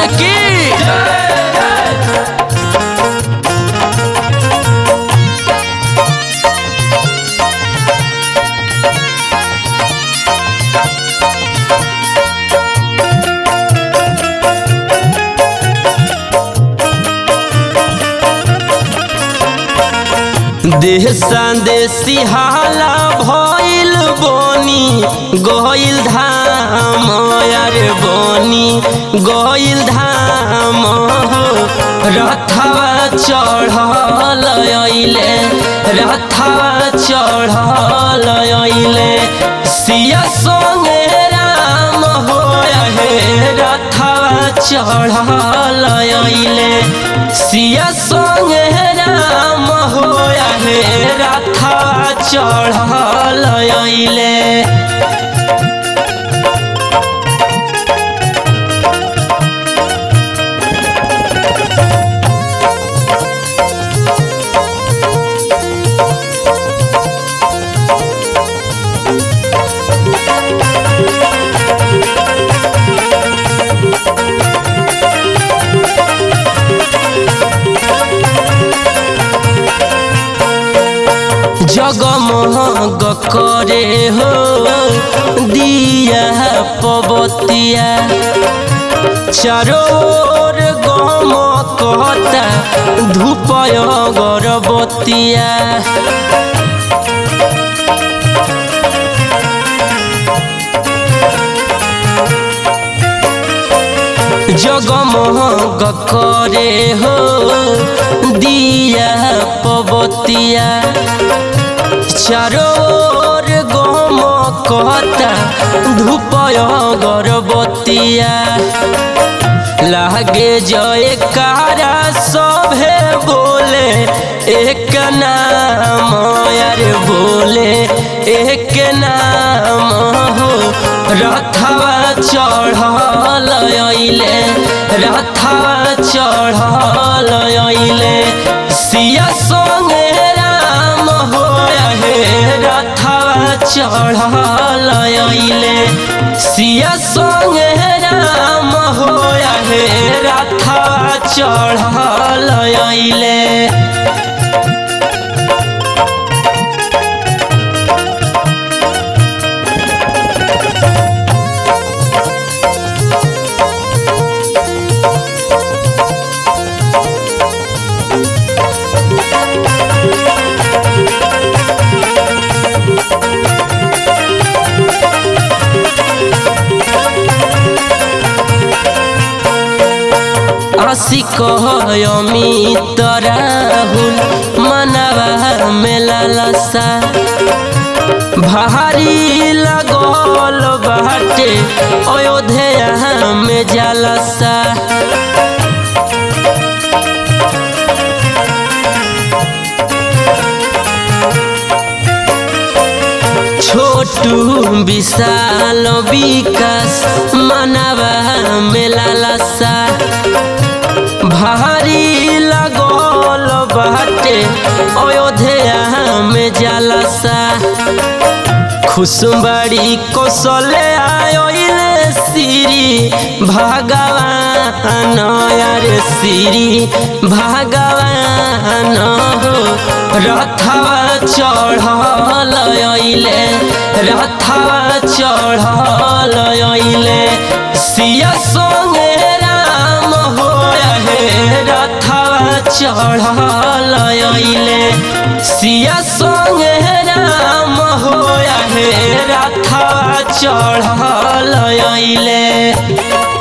की देह संदेशी हाला भइल बनी गइल धाम यार बनी गइल धाम हो रथवा चढ़ल अइले रथवा चढ़ल अइले सिया संगे राम हो हे रथवा चढ़ल अइले सिया संगे राम हो हे रथवा चढ़ल अइले जगमग करे हो दिया पबतिया चारोर गम कहता धूपय गरबतिया जगमग करे हो दिया पबतिया चारोर गम कहता धूपय गरबतिया लागे जय कारा सभे बोले एक नाम यार बोले एक नाम हो रथवा चढ़ल अइले रथवा चढ़ल अइले सिया संगे राम हो हे रथवा चढ़ल अइले सिया संगे राम हो हे रथवा चढ़ल अइले आशिक अमित राहुल मनवा में लालसा भारी लगल बाटे अयोध्या में जलसा छोटू विशाल विकास मनवा में लालसा भारी लगल बाटे अयोध्या में जलसा खुशबड़ी कौशले आयोले श्री भगवान यार श्री भगवान हो रथवा चढ़ल अइले रथवा चढ़ल अइले सिया संगे राम हो हे रथवा चढ़ल अइले सिया संगे राम हो हे रथवा चढ़ल अइले